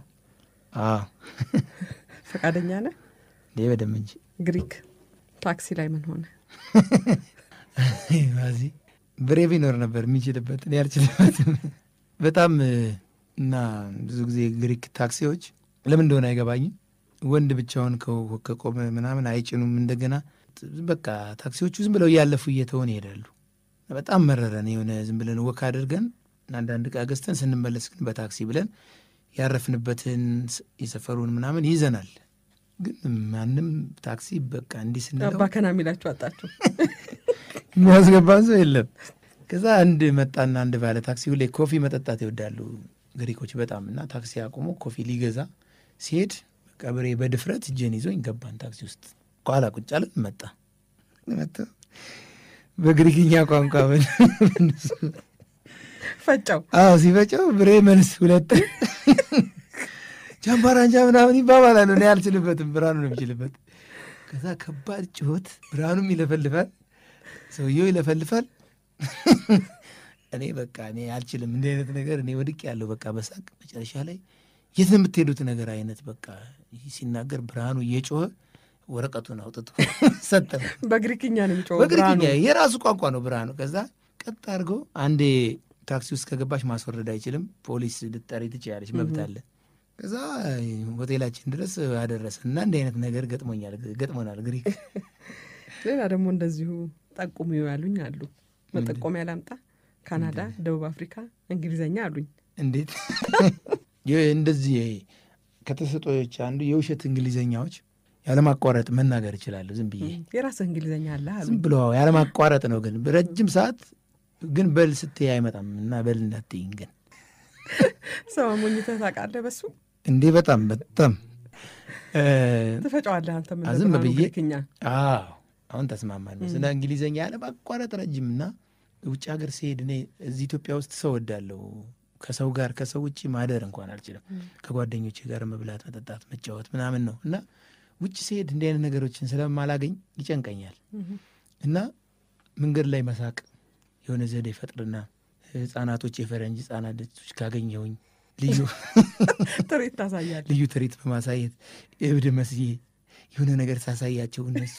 ፈቃደኛ ነህ እንዴ በደም እንጂ ግሪክ ታክሲ ላይ ምን ሆነ ዚ ብሬ ቢኖር ነበር የሚችልበት እኔ አልችልበትም በጣም እና ብዙ ጊዜ ግሪክ ታክሲዎች ለምን እንደሆነ አይገባኝም ወንድ ብቻውን ከ- ከቆመ ምናምን አይጭኑም። እንደገና በቃ ታክሲዎቹ ዝም ብለው እያለፉ እየተውን ይሄዳሉ። በጣም መረረን። የሆነ ዝም ብለን ወክ አድርገን አንዳንድ ዕቃ ገዝተን ስንመለስ ግን በታክሲ ብለን ያረፍንበትን ስ- የሰፈሩን ምናምን ይዘናል። ግን ማንም ታክሲ በቃ እንዲህ ስንለው አባከና የሚላችሁ አጣችሁ። የሚያስገባን ሰው የለም። ከዛ አንድ መጣና አንድ ባለ ታክሲ ሁሌ ኮፊ መጠጣት ይወዳሉ ግሪኮች በጣም እና ታክሲ አቁሞ ኮፊ ሊገዛ ሲሄድ በቃ ብሬ በድፍረት እጄን ይዞኝ ገባን ታክሲ ውስጥ ኋላ ቁጭ አለን። መጣ መጣ በግሪክኛ ቋንቋ ፈጫው አዎ ሲፈጨው ብሬ መልስ ሁለት ጃምባራንጃ ምናምን ይባባላሉ። እኔ አልችልበትም፣ ብርሃኑ ነው የሚችልበት። ከዛ ከባድ ጭሆት፣ ብርሃኑም ይለፈልፋል፣ ሰውየው ይለፈልፋል። እኔ በቃ እኔ አልችልም እንዲህ አይነት ነገር እኔ ወድቅ ያለው በቃ በሳቅ መጨረሻ ላይ የት ነው የምትሄዱት ነገር አይነት በቃ ሲናገር ብርሃኑ እየጮኸ ወረቀቱን አውጥቶ ሰጠ። በግሪክኛ ነው የሚጮኸው በግሪክኛ ብርሃኑ። የራሱ ቋንቋ ነው ብርሃኑ። ከዛ ቀጥ አድርጎ አንዴ ታክሲ ውስጥ ከገባሽ ማስወረድ አይችልም፣ ፖሊስ ልጠሪ ትችያለሽ፣ መብት አለ። ከዛ ሆቴላችን ድረስ አደረሰ እና እንዲህ አይነት ነገር ገጥሞኛል ገጥሞናል ግሪክ። ሌላ ደግሞ እንደዚሁ ጠቁሙ ያሉኝ አሉ። መጠቆሚያ ላምጣ። ካናዳ፣ ደቡብ አፍሪካ፣ እንግሊዘኛ አሉኝ። እንዴት ይህ እንደዚህ ከተሰጦች አንዱ የውሸት እንግሊዘኛዎች ያለማቋረጥ መናገር እችላለሁ ዝም ብዬ የራስህ እንግሊዘኛ አለ አሉ። ዝም ብሎ ያለማቋረጥ ነው። ግን ረጅም ሰዓት ግን በል ስትይ አይመጣም እና በል እንዳትይኝ ግን ሰው አሞኝተህ ታውቃለህ? በሱ እንዴ በጣም በጣም እ፣ ትፈጫዋለህ አንተ ምን ዝም ብርሃኑ ብዬ ግሪክኛ አዎ አሁን ተስማማን። ስለ እንግሊዘኛ ያለማቋረጥ ረጅም እና ውጭ ሀገር ሲሄድ እኔ እዚህ ኢትዮጵያ ውስጥ ሰው ወዳለሁ ከሰው ጋር ከሰው ውጭ ማደር እንኳን አልችልም። ከጓደኞቼ ጋር መብላት፣ መጠጣት፣ መጫወት ምናምን ነው እና ውጭ ሲሄድ እንዲህ አይነት ነገሮችን ስለማላገኝ ይጨንቀኛል እና መንገድ ላይ መሳቅ የሆነ ዘዴ ፈጥርና ህጻናቶች የፈረንጅ ህጻናቶች ካገኘሁኝ ልዩ ትርኢት ታሳያለህ። ልዩ ትርኢት በማሳየት እብድ መስዬ የሆነ ነገር ሳሳያቸው እነሱ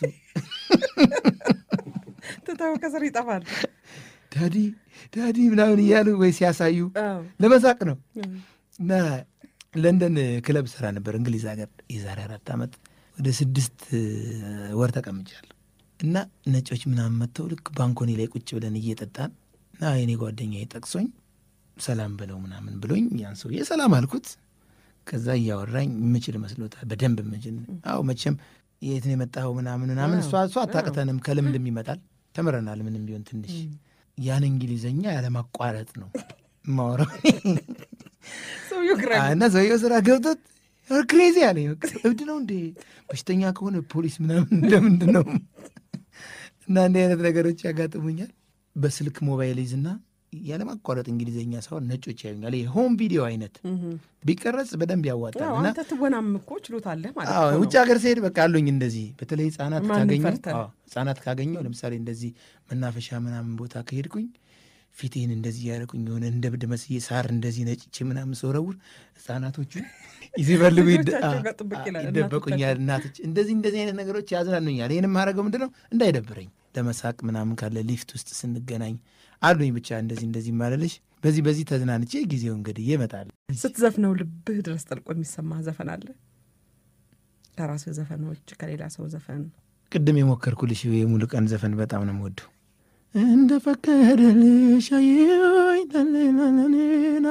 ትተው ከስር ይጠፋል። ዳዲ ዳዲ ምናምን እያሉ ወይ ሲያሳዩ አዎ። ለመሳቅ ነው። እና ለንደን ክለብ ስራ ነበር እንግሊዝ ሀገር የዛሬ አራት ዓመት ወደ ስድስት ወር ተቀምጫለሁ። እና ነጮች ምናምን መጥተው ልክ ባንኮኒ ላይ ቁጭ ብለን እየጠጣን እና የኔ ጓደኛ ጠቅሶኝ ሰላም ብለው ምናምን ብሎኝ ያን ሰውዬ ሰላም አልኩት። ከዛ እያወራኝ የምችል መስሎታል በደንብ ምችል። አዎ መቼም የት ነው የመጣኸው ምናምን ምናምን እሷ እሷ አታቅተንም ከልምድም ይመጣል ተምረናል። ምንም ቢሆን ትንሽ ያን እንግሊዘኛ ያለማቋረጥ ነው ማወራው ሰውዬው ግራ እና ሰውየው ስራ ገብቶት ክሬዚ አለ። እብድ ነው እንዴ? በሽተኛ ከሆነ ፖሊስ ምናምን ለምንድን ነው? እና እንዲህ አይነት ነገሮች ያጋጥሙኛል። በስልክ ሞባይል ይዝና ያለማቋረጥ እንግሊዝኛ ሳይሆን ነጮች ያዩኛል። ይሄ ሆም ቪዲዮ አይነት ቢቀረጽ በደንብ ያዋጣል። አዎ፣ እና አንተ ትወናም እኮ ችሎታለህ ማለት አዎ ነው። ውጭ ሀገር ስሄድ በቃ አሉኝ እንደዚህ በተለይ ህጻናት ማንን ካገኘው ፈርተህ? አዎ፣ ህጻናት ካገኘው ለምሳሌ እንደዚህ መናፈሻ ምናምን ቦታ ከሄድኩኝ ፊቴን እንደዚህ ያደረኩኝ የሆነ እንደ ብድ መስዬ ሳር እንደዚህ ነጭቼ ምናምን ስወረውር ህጻናቶቹ ሲፈልጉ ይደ- ልጆቻቸው አዎ፣ ጋር ጥብቅ ይላል። ይደበቁኛል። እናቶች እንደዚህ እንደዚህ አይነት ነገሮች ያዝናኑኛል። ይህን የማደርገው ምንድን ነው እንዳይደብረኝ ለመሳቅ ምናምን ካለ ሊፍት ውስጥ ስንገናኝ አሉኝ ብቻ እንደዚህ እንደዚህ ማለልሽ በዚህ በዚህ ተዝናንቼ ጊዜው እንግዲህ ይመጣል። ስትዘፍነው ልብህ ድረስ ጠልቆ የሚሰማ ዘፈን አለ? ከራስህ ዘፈኖች ከሌላ ሰው ዘፈን ቅድም የሞከርኩልሽ የሙሉ ቀን ዘፈን በጣም ነው የምወደው። እንደ ፈቀደልሽ አየሁኝ ላላላላላ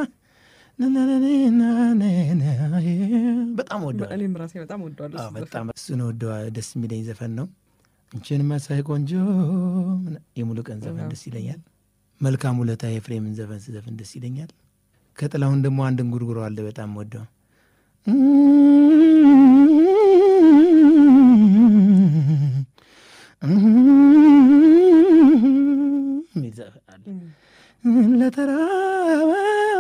ላላላላላላ በጣም ወደዋል። እኔም ራሴ በጣም ወደዋለሁ። እሱ ዘፈን። በጣም እሱን ወደዋ ደስ የሚለኝ ዘፈን ነው። እንችን መሳይ ቆንጆ የሙሉ ቀን ዘፈን ደስ ይለኛል። መልካም ውለታ የፍሬምን ዘፈን ስዘፍን ደስ ይለኛል። ከጥላሁን ደግሞ አንድ እንጉርጉሮ አለ በጣም ወደው የሚል ዘፈን አለ። ለተራበ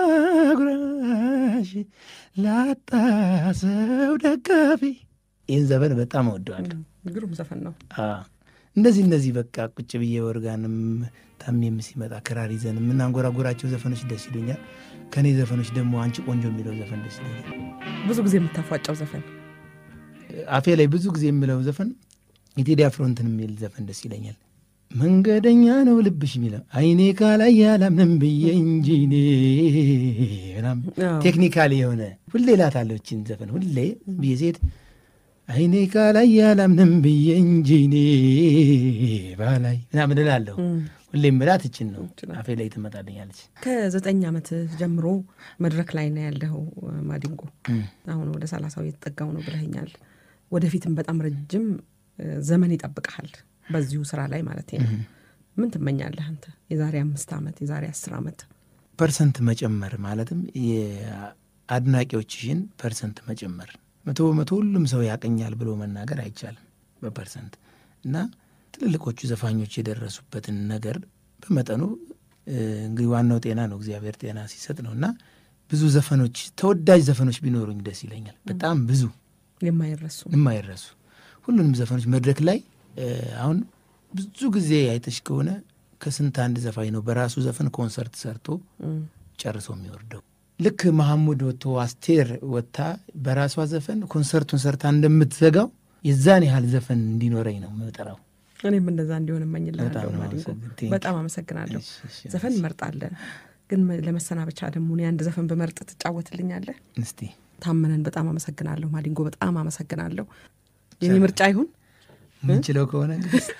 ጉራሽ ላጣ ሰው ደጋፊ ይህን ዘፈን በጣም እወደዋለሁ። ግሩም ዘፈን ነው። አዎ። እንደዚህ እነዚህ በቃ ቁጭ ብዬ ወርጋንም ታሜም ሲመጣ ክራር ይዘን የምናንጎራጎራቸው ዘፈኖች ደስ ይሉኛል። ከእኔ ዘፈኖች ደግሞ አንቺ ቆንጆ የሚለው ዘፈን ደስ ይለኛል። ብዙ ጊዜ የምታፏጫው ዘፈን አፌ ላይ ብዙ ጊዜ የምለው ዘፈን የቴዲ አፍሮ እንትን የሚል ዘፈን ደስ ይለኛል። መንገደኛ ነው ልብሽ የሚለው አይኔ ካላይ ያላምንም ብዬ እንጂ እኔ ምናምን አዎ። ቴክኒካሊ የሆነ ሁሌ እላታለሁ ይህችን ዘፈን ሁሌ ብዬ ስሄድ አይኔ ካላይ ያላምንም ብዬ እንጂ እኔ ባላይ ምናምን እላለሁ። ሁሌም ምላት እችን ነው አፌ ላይ ትመጣልኛለች። ከዘጠኝ ዓመት ጀምሮ መድረክ ላይ ነው ያለው ማዲንጎ። አሁን ወደ ሰላሳው የተጠጋው ነው ብለኸኛል። ወደፊትም በጣም ረጅም ዘመን ይጠብቀሃል በዚሁ ስራ ላይ ማለት ነው። ምን ትመኛለህ አንተ? የዛሬ አምስት ዓመት የዛሬ አስር ዓመት ፐርሰንት መጨመር ማለትም የአድናቂዎችሽን ፐርሰንት መጨመር። መቶ በመቶ ሁሉም ሰው ያቀኛል ብሎ መናገር አይቻልም በፐርሰንት እና ትልልቆቹ ዘፋኞች የደረሱበትን ነገር በመጠኑ እንግዲህ ዋናው ጤና ነው፣ እግዚአብሔር ጤና ሲሰጥ ነው እና ብዙ ዘፈኖች ተወዳጅ ዘፈኖች ቢኖሩኝ ደስ ይለኛል። በጣም ብዙ የማይረሱ የማይረሱ ሁሉንም ዘፈኖች መድረክ ላይ አሁን ብዙ ጊዜ አይተሽ ከሆነ ከስንት አንድ ዘፋኝ ነው በራሱ ዘፈን ኮንሰርት ሰርቶ ጨርሶ የሚወርደው። ልክ መሐሙድ ወጥቶ አስቴር ወጥታ በራሷ ዘፈን ኮንሰርቱን ሰርታ እንደምትዘጋው የዛን ያህል ዘፈን እንዲኖረኝ ነው የምጠራው። እኔም እንደዛ እንዲሆን እመኝልሃለሁ ማዲንጎ። በጣም አመሰግናለሁ። ዘፈን እንመርጣለን፣ ግን ለመሰናበቻ ደግሞ እኔ አንድ ዘፈን በመርጥ ትጫወትልኛለህ? እስቲ ታመነን በጣም አመሰግናለሁ ማዲንጎ፣ በጣም አመሰግናለሁ። የኔ ምርጫ ይሁን ምንችለው ከሆነ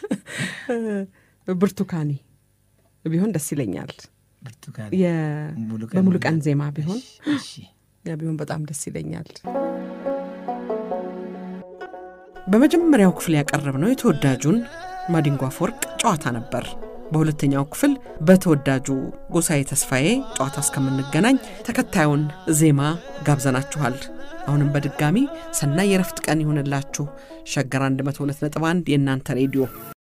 ብርቱካኔ ቢሆን ደስ ይለኛል። ብርቱካን በሙሉ ቀን ዜማ ቢሆን ያ ቢሆን በጣም ደስ ይለኛል። በመጀመሪያው ክፍል ያቀረብነው የተወዳጁን ማዲንጎ አፈወርቅ ጨዋታ ነበር። በሁለተኛው ክፍል በተወዳጁ ጎሳዬ ተስፋዬ ጨዋታ እስከምንገናኝ ተከታዩን ዜማ ጋብዘናችኋል። አሁንም በድጋሚ ሰናይ የረፍት ቀን ይሁንላችሁ። ሸገር 102.1 የእናንተ ሬዲዮ